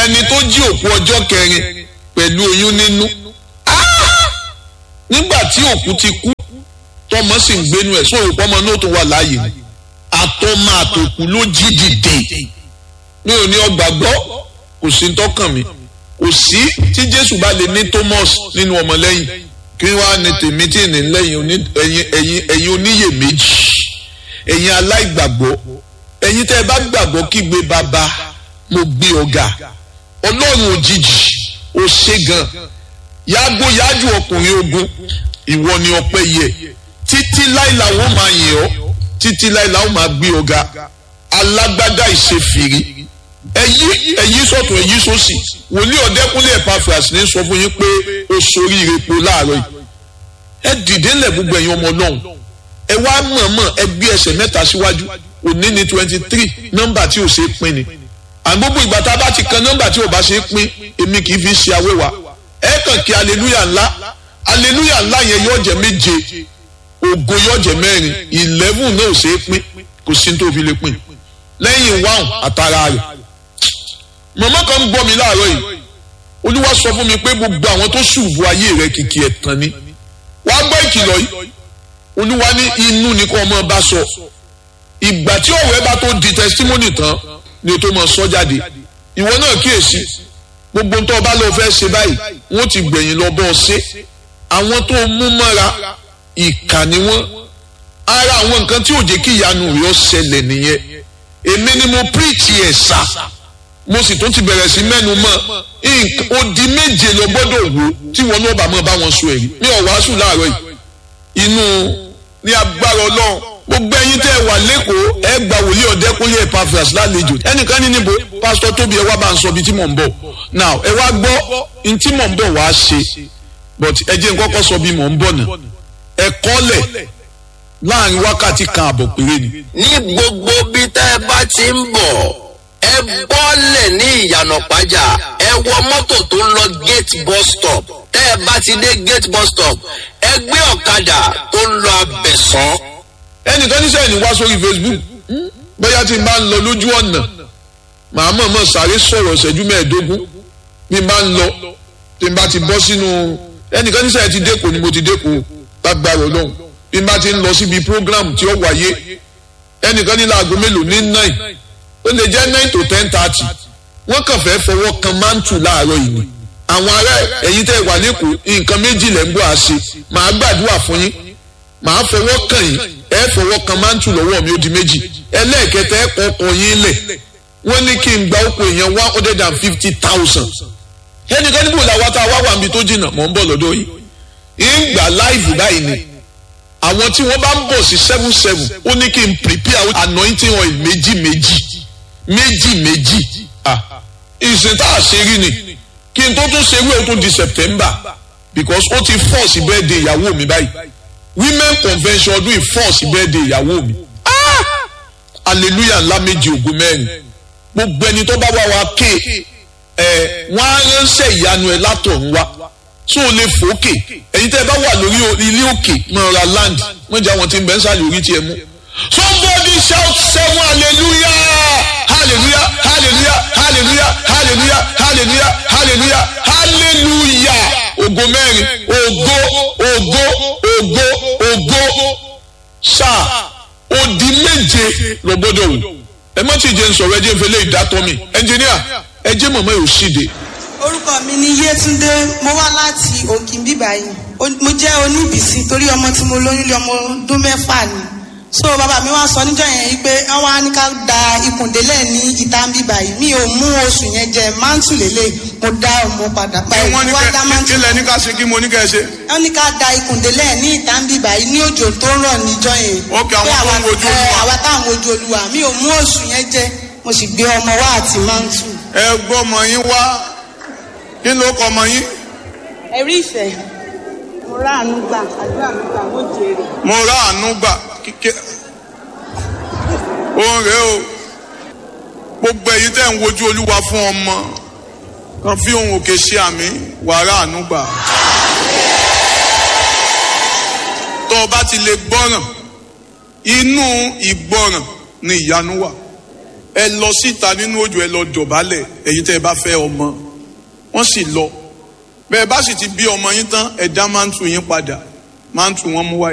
ẹni tó jí òkú ọjọ́ kẹrin pẹ̀lú oyún nínú nígbà tí òkú ti kú tọmọ sì ń gbénu ẹ̀ sóòrò pọ́mọ náà tó wà láàyè ni àtọmọ àtòkù ló jí dìde mi ò ní ọgbà gbọ́ kò sí tọkàn mi kò sí tí jésù bá lè ní thomas nínú ọmọlẹ́yìn kí wàá ní tèmi tí ní lẹ́yìn ẹ̀yin oníyèméjì ẹ̀yin aláìgbàgbọ́ ẹ̀yin tẹ́ ẹ bá gbàgbọ́ kígbe bàbá mo gbé ọ̀gá ọlọ́run òjijì ó ṣe gan yàgò yájú ọkùnrin ogun ìwọ ni ọpẹ́ yẹ títí láìla wọn máa yìn ọ́ títí láìla wọn máa gbé ọ̀gá alágbádá ìṣèfìrí ẹyí ẹyí sọ̀tún ẹyí sósì wòlíì ọ̀dẹ́kúnlé Epaphras ní sọ fún yín pé ó sorí irepo láàárọ̀ yìí ẹ dìde ńlẹ̀ gbogbo ẹ̀yin ọmọ ọlọ́run ẹ wá mọ̀ọ́mọ̀ ẹ gbé ẹsẹ̀ mẹ́ta síwájú òní ní twenty three nọ́mbà tí ò ṣe é pín ni àgbógbó ìgbà tá a bá ti kan nọ́mbà tí ò bá ṣe é pín èmi kì í fi ṣe awéwà ẹ kàn kí aleluya ńlá aleluya ńlá yẹn yóò jẹ méje ògo yóò jẹ mẹ́rin eleven náà ò ṣe é pín kò sí tó fi lè pín lẹ́yìn wáhùn àtàrà rẹ̀ mọ̀mọ́ kan ń gbọ́ mi láàárọ̀ yìí olúwa sọ fún mi pé gbogbo àwọn tó ṣùbù ayé rẹ̀ kìkì ẹ̀tàn ni wàá gbọ́ ìkìlọ̀ yìí olúwa ní inú ni kò ọmọ bá sọ ìgbà tí ọ̀rẹ́ bá tó di testimony tán ni o tó mọ sọ jáde ìwọ náà kíyèsí gbogbo tó o bá lọ fẹ́ ṣe báyìí wọ́n ti gbẹ̀yìn lọ bọ́ ọ ṣe àwọn tó mú mọ́ra ìkà ni wọ́n ara àwọn nǹkan tí ò jẹ́ kí ìyanu rẹ̀ ó ṣẹlẹ̀ nìyẹn èmi ni mo preach ẹ̀ sà mo sì tún ti bẹ̀rẹ̀ sí mẹ́nu mọ́ odi méje lọ gbọ́dọ̀ wò tí wọn náà bá mọ́ bá wọn sọ èyí mi ò wàásù láàárọ̀ yìí inú ní agbára ọlọ́run gbogbo ẹ̀yin tẹ́ ẹ wà lẹ́kọ̀ọ́ ẹ gba wòlíì ọ̀dẹ́kúnlé Epaphras lálejò ẹnìkan ní níbo pásítọ̀ tóbi ẹ wá bá ń sọ ibi tí mò ń bọ̀ now ẹ wá gbọ́ ní tí mò ń bọ̀ wá ṣe but ẹ jẹ́ n kọ́kọ́ sọ bí mò ń bọ̀ náà ẹ kọ́lẹ̀ láàrin wákàtí kan àbọ̀ péré ni. ní gbogbo bí tẹ́ ẹ bá ti ń bọ̀ ẹ bọ́lẹ̀ ní ìyànà pàjá ẹ wọ mọ́tò tó ń lọ gate bus stop tẹ́ ẹ bá ti dé gate bus stop ẹ gbé ọ̀kadà tó ń lọ abẹ̀sán ẹnìkan níṣẹ́ ní wá sórí Facebook bóyá tí n bá ń lọ lójú ọ̀nà màá mọ̀ mọ̀ sáré sọ̀rọ̀ ṣẹ́jú mẹ́ẹ̀ẹ́dógún bí n bá ń lọ tí n bá ti bọ́ sínú ẹnìkan níṣẹ́ ti dẹ́kọ̀ ni mo ti dẹ́kọ̀ lágbára ọlọ́run bí n bá ti ń lọ síbi program tí ó wáyé ẹnìkan ní láago mélòó ní nine ó lè jẹ́ nine to ten thirty wọ́n kàn fẹ́ fọwọ́ kan mántù láàárọ̀ yìí ni àwọn ará ẹ̀yin tẹ́ wà lẹ́kọ̀ọ́ nǹkan méjì lẹ́ ń bọ̀ àṣe màá gbàdúrà fún yín màá fọwọ́ kàn yín ẹ fọwọ́ kan mántù lọ́wọ́ mi ó di méjì ẹlẹ́ẹ̀kẹta ẹ kọ́ ọkọ̀ yín lẹ̀ wọ́n ní kí n gba oko èèyàn one hundred and fifty thousand ẹnìkan níbo làwọn tá a wá wà níbi tó jìnnà mọ̀ ń bọ̀ lọ́dọ̀ yìí ń gbà láìfù báyìí ni àwọn tí wọ́n bá ń bọ̀ sí seven seven ó ní kí n prepare anointing oil méjì méjì méjì méjì ìsìn tá a ṣe rí ni kí n tó tún ṣe wí o tún di September because ó ti force birthday ìyàwó mi báyìí women convention ọdún ìfọ́ọ̀sì birthday ìyàwó mi hallelujah ńlá méjì ògùn mẹ́rin gbogbo ẹni tó bá wá wa ké ẹ wọ́n á ránṣẹ́ ìyanu ẹ látọ̀run wá tó o lè fòókè ẹ̀yin tẹ́ ẹ bá wà lórí ilé òkè mọ̀ ra land wọ́n jẹ́ àwọn tí ń bẹ́ ń sàlẹ̀ orí tiẹ̀ mú. somebody shout seven hallelujah hallelujah hallelujah hallelujah hallelujah hallelujah hallelujah hallelujah ògo mẹ́rin ògo ògo ògo ògo sáà odi méje lọ gbọ́dọ̀ wò ẹ má ti jẹ ń sọ̀rọ̀ ẹ jẹ́ ń fẹlẹ ìdátọ mi ẹnjìníà ẹ jẹ́ mọmọ yóò ṣìde. orúkọ mi ni Yétúndé mo wá láti òkìn bíbá yìí mo jẹ́ oníbìsí torí ọmọ tí mo lóyún lé ọmọ ọdún mẹ́fà ni so bàbá mi wá sọ níjọ́ yẹn pé wọ́n wá ní ká da ikùndélẹ̀ ní ìta bíbá yìí mi ò mú oṣù yẹn jẹ mántù lélẹ̀ mo dá ọmọ padà pa wọ́n ní wá dá kẹ́ mántù kílẹ̀ ní ká ṣe kí mo ní kẹ́ ṣe. wọ́n ní ká da ikùndélẹ̀ ní ìta bíbá yìí ní òjò tó rọ̀ níjọ́ yẹn Ok, àwọn Pé tó ń àwa- wojú ẹ, Olúwa. àwa táwọn wojú olúwa mi ò mú oṣù yẹn jẹ mo sì gbé ọmọ wá àti mántù. ẹ gbọ́ ọmọ yín wá kí ló kọ ọmọ yín. ẹ̀rí ìfẹ́ mo ráàánú gbà àdúrà mi gbà mo jèrè. mo rà àánú gbà kíkẹ́ òun rèé o gbogbo èyí tẹ̀ ń wojú olúwa fún ọmọ kan fi ohun òkè ṣe àmì wàrà àánú gbà. tó o bá ti lè gbọ́ràn inú ìgbọ́ràn ni ìyanu wà ẹ lọ síta nínú òjò ẹ lọ dọ̀bálẹ̀ ẹ̀yin tẹ́ ẹ bá fẹ́ ọmọ wọ́n sì lọ bẹ́ẹ̀ bá sì ti bí ọmọ yín tán ẹ dá máńtù yín padà máńtù wọn mú wáyé.